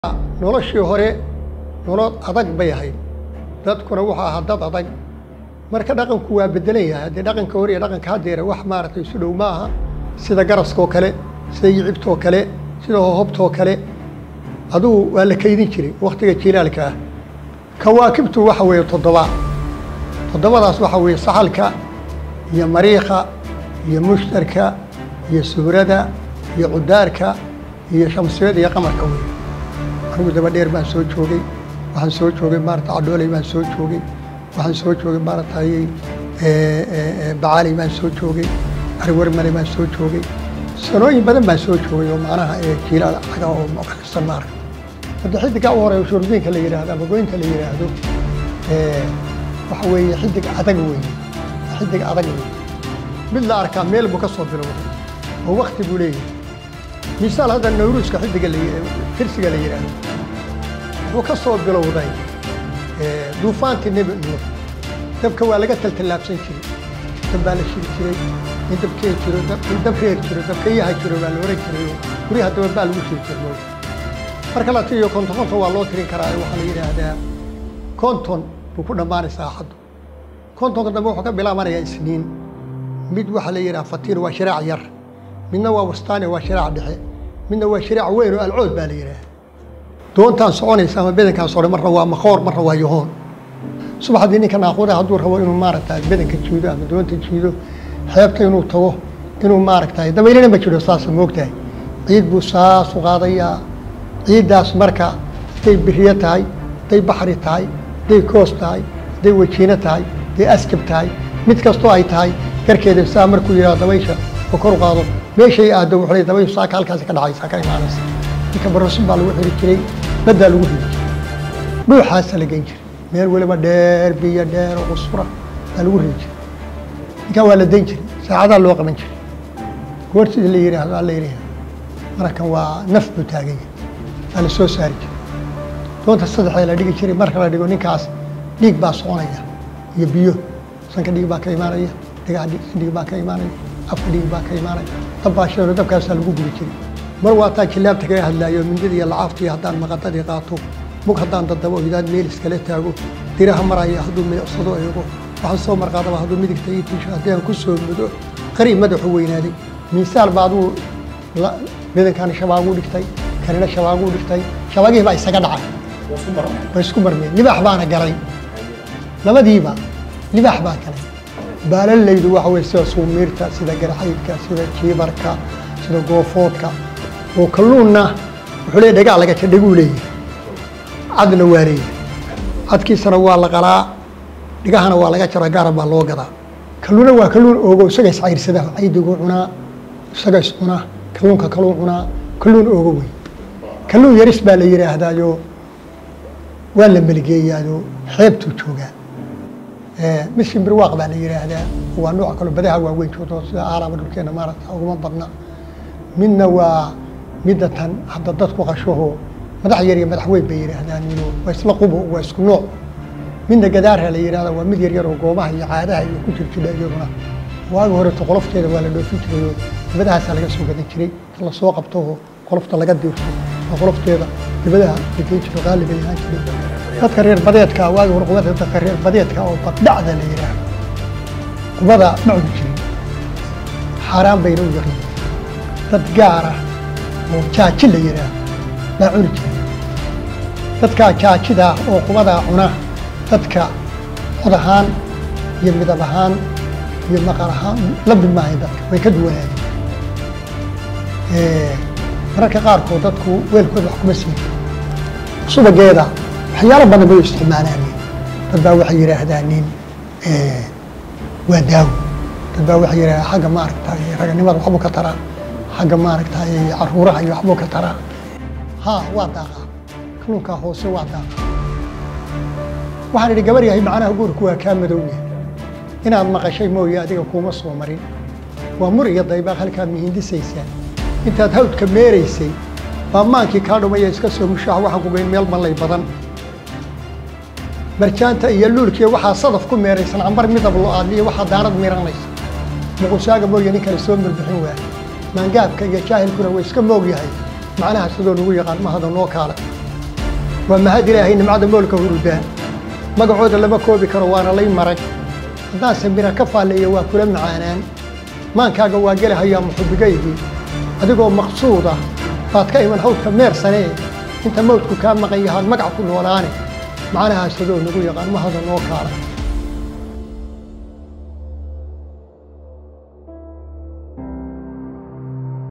noloshii hore nolol adag bay ahayd dadkuna wuxuu ahaa dad adag marka dhaqanku waa bedelan yahay haddii dhaqanka hore iyo dhaqanka haddeera wax maaragtay isu dhow ma aha sida garaskoo kale sida yicibtoo kale sida hohobtoo kale adugu waa la kaydin jiray waktiga jilaalka ah kawaakibtu waxa weeye toddoba toddobadaas waxa weeye saxalka iyo mariikha iyo mushtarka iyo suhrada iyo cudaarka iyo shamsiyada iyo qamarka wey anigu daba dheer baan soo joogay waxaan soo joogay maarata cadhooley baan soo joogay waxaan soo joogay maaratay bacaaley baan soo joogay ariwarmale baan soo joogay sanooyin badan baan soo joogay oo macnaha jiilaal caga oo muqalisan maarata hadda xidiga u horeeyo shurdiinka la yidhaahdo ama goynta la yidhaahdo waxa weeye xidig adag weeye xidig adag weeye mid la arkaa meel buu ka soo bilowday oo wakti buu leeyahay misaal hadda nawruuska xidiga la firsiga la yidhaahdo wuxuu ka soo bilowday duufaantii nebi nuux dabka waa laga taltallaabsan jiray dab baa la shiri jiray in dabkee jiro in dab reer jiro dabkayaha jiro baa la oran jiray oo guryaha daba baa lagu shiri jiray marka la tiriyo konton konton waa loo tirin karaa waxaa la yidhaahdaa konton buu ku dhammaanaysaa axaddu kontonka dambe wuxuu ka bilaabanayaa isniin mid waxaa la yidhaha fatiin waa shiraac yar midna waa wastaani waa shiraac dhexe midna waa shiraac weyn oo alcood baa la yidhaha doontaan soconaysa ama bedankaan socday marna waa makoor marna waa yohoon subaxdii ninka naaquuda hadduu rabo inuu maaragta bedanka jiido ama doonta jiido xeebta inuu tago inuu maaragtay dabaylana ma jiro saasa moogtahay ciid buu saas u qaadayaa ciiddaas marka hadday biriyo tahay hadday baxri tahay hadday koos tahay hadday wajiino tahay hadday askab tahay mid kastoo ay tahay garkeeda saa markuu yidhaho dabaysha oo kor u qaado meeshay aado wuxuu leey dabayshu saaka halkaasi ka dhacaysa ka imaanaysa ninka barosin baa lagu xiri jiray baddaa lagu ridi jiray dhuuxaasa la gen jiray meel weliba dheer biyo dheer oo qusfura baa lagu ridi jiray ninkan waa la dan jiray saacadaa loo qaban jiray goor sida la yidhaahdo alla yidhaahdo markan waa naf buu taaganya waa la soo saari jiray doonta saddexda la dhigi jiray marka la dhigo ninkaas dhiig baa soconaya iyo biyo sanka dhiig baa ka imaanaya dhigaha dhiig baa ka imaanaya afka dhiig baa ka imaanaya dab baa sheero dabkaasaa lagu gubi jiray mar waa taa jilaabta kaga hadlaayo mindida iyo lacaafta iyo haddaan maqadadii qaato mug haddaan dadabo hidaad meel iskala taago diraha maraya hadduu milicsado eego waxaan soo marqaadaba hadduu midigta ii tiisho haddii aan ku soo mudo qariib madaxu weynaaday miisaal baa aduu bedankaani shabaaguu dhigtay kanina shabaaguu dhigtay shabaagihii baa isaga dhacay waa isku marmeen libaax baana galay labadiiba libaax baa galay baalalaydu waxa weye sida suumiirta sida garxaydka sida jiibarka sida goofoodka oo kalluunna wuxuu leeya dhagaa laga dhaguu leeyahay cadna waa leeyahay cadkiisana waa la qalaa dhigahana waa laga jaraa gaara baa loo gadaa kalluuna waa kalluun oogo isaga iscayrsada caydiguu cunaa isaga is cunaa kalluunka kalluun cunaa kalluun oogo wey kalluun yaris baa la yidhaahdaayo waa la meligeeyaayo xeebtuu joogaa mid shimbirwaaq baa la yidhaahdaa waa nooc kaloo badaha waaweyn joogto sida aalaaba dhulkeena maaragta uguma badna midna waa midda tan hadda dadku qashaho madax yar iyo madax weyn bay yidhaahdaan ino waa isla qubo waa isku nooc midna gadaarha la yidhahda waa mid yar yar oo goobaha iyo caadaha iyo ku jirjidha iyaduna waagi horeto qolofteeda waa la dhoofin jirayoo dibadahaasaa laga soo gadan jiray la soo qabtooo qolofta laga diirto oo qolofteeda dibadaha lageyn jiro qaaliba ahaan jiray dadka reer badeedka waagi hore qubada dadka reer badeedka oo baddhacda la yidhaahdo qubada ma cuni jirin xaaraan bayna u yaqiin dad gaara oo jaaji la yidhaahdo baa cuni jiray dadkaa jaajida oo qubadaa cuna dadka cod ahaan iyo midab ahaan iyo maqal ahaan la mid maahay dadka way ka duwanaayeen mararka qaarkood dadku weelkooda wax kuma siin subageeda waxyaalo badan bay isticmaalaaneen dad baa waxay yidhaahdaan nin waa daawo dad baa waxay yidhahdaa xagga maaragtay raganimada waxbuu ka taraa xagga maaragtay caruuraha iyo waxbuu ka taraa ha waa daaqaa kalluunkaa hoose waa daaqa waxaan idhi gabar yahay macnaha guurku waa kaa madowya inaad maqashay mooye adiga kuuma soo marin waa mur iyo daybaaq halkaad mihindisaysaa intaad hawdka meeraysay baa maankii kaa dhumaya iska soo mushaax waxaan ku geyn meel mallay badan marjaanta iyo luulkiiyo waxaa sadaf ku meeraysan cambar midab lo-aadliyo waxaa daarad miranaysa muqusaaga mooye nin kale soo mirbixin waaya maangaabka iyo jaahilkuna way iska moog yahay macnaha sidoo nagu yaqaan mahada noo kaale waa mahad ilaahay nimcada moolka hurudaan magacooda lama koobi karo waana lay marag haddaan samira ka faalleeya waa kula macaanaan maankaaga waa gelahayaa muxubigaygii adigoo maqsuuda baad ka iman hawdka meersanee inta mawdku kaa maqan yahaan magac ku noolaane macnahaas adoo nagu yaqaan mahada noo kaala